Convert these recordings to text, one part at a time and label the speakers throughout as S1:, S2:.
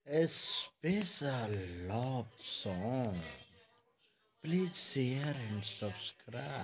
S1: a special love song. Please share and subscribe.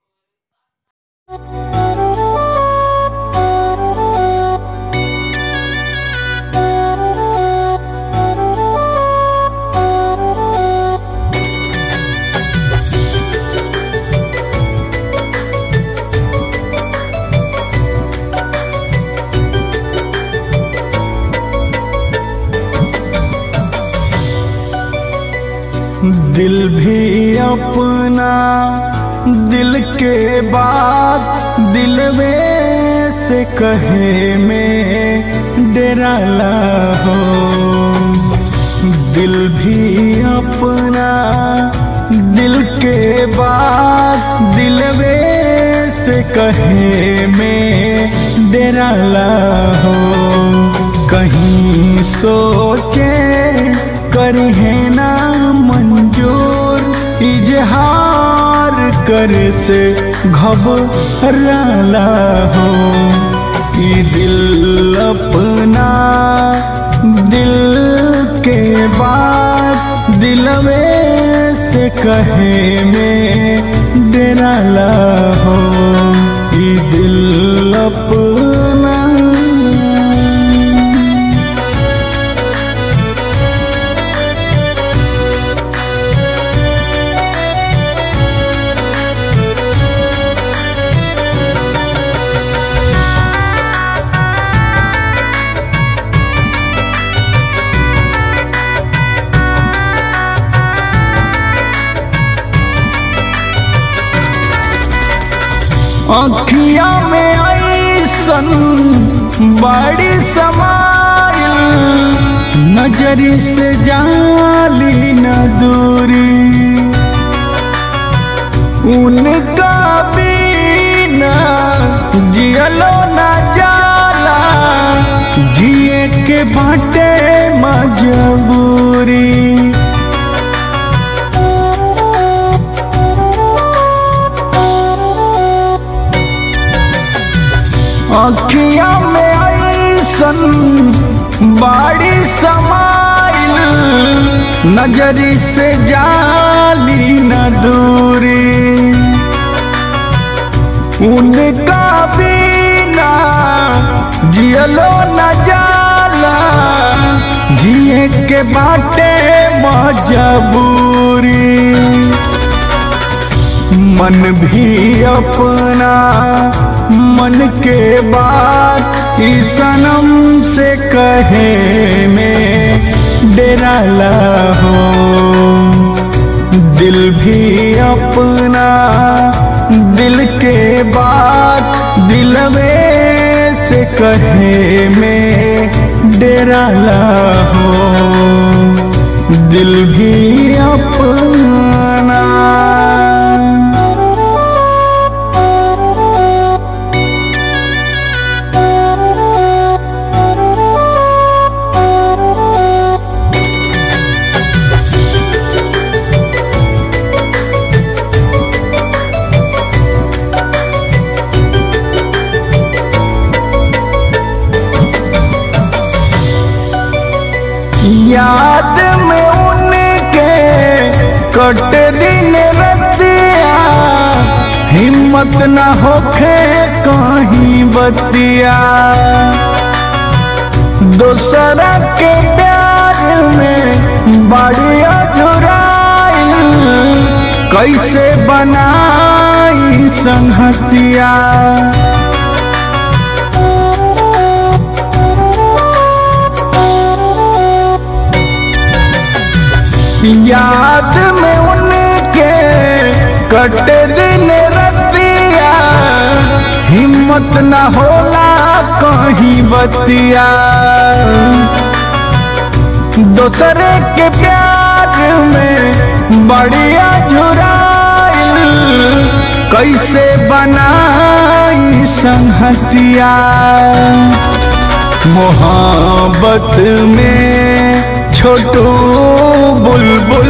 S2: दिल भी अपना दिल के बात दिल में से कहे में डराला हो दिल भी अपना दिल के बात दिल में से कहे में डराला हो कहीं सोचे करी है ना मंजूर इजहार कर से घबराला हो ई दिल अपना दिल के बाद दिल में से कहे में डराला हो ई दिल अपना अखिया में ऐसन बड़ी समाइल नजरी से जाली न दूरी उनका बिना जियलो न जाला जिए के बाटे मजबूरी अखिया में ऐसन बाड़ी समाइल नजरी से जाली न दूरी उनका बिना जियलो न जाला जिए के बाटे मजबूरी मन भी अपना मन के बात ई सनम से कहे में डराला हो दिल भी अपना दिल के बात दिल में से कहे में डराला हो दिल भी अपना याद में उनके कट दिन रतिया हिम्मत न होखे कहीं बतिया दूसरा के प्यार में बड़ी अधुराई कैसे बनाई संहतिया याद में उनके कट दिन रतिया हिम्मत न होला कहीं बतिया दूसरे के प्यार में बढ़िया झुराइल कैसे बनाई संहतिया मोहब्बत में छोटू बुलबुल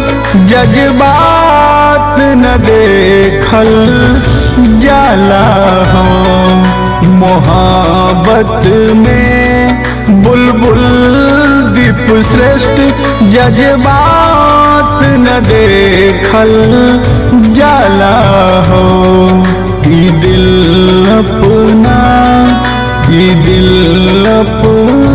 S2: जज्बात न देखल जाला हो मोहब्बत में बुलबुल दीप श्रेष्ठ जज्बात न देखल जाला हो ई दिल अपना ई दिल अपना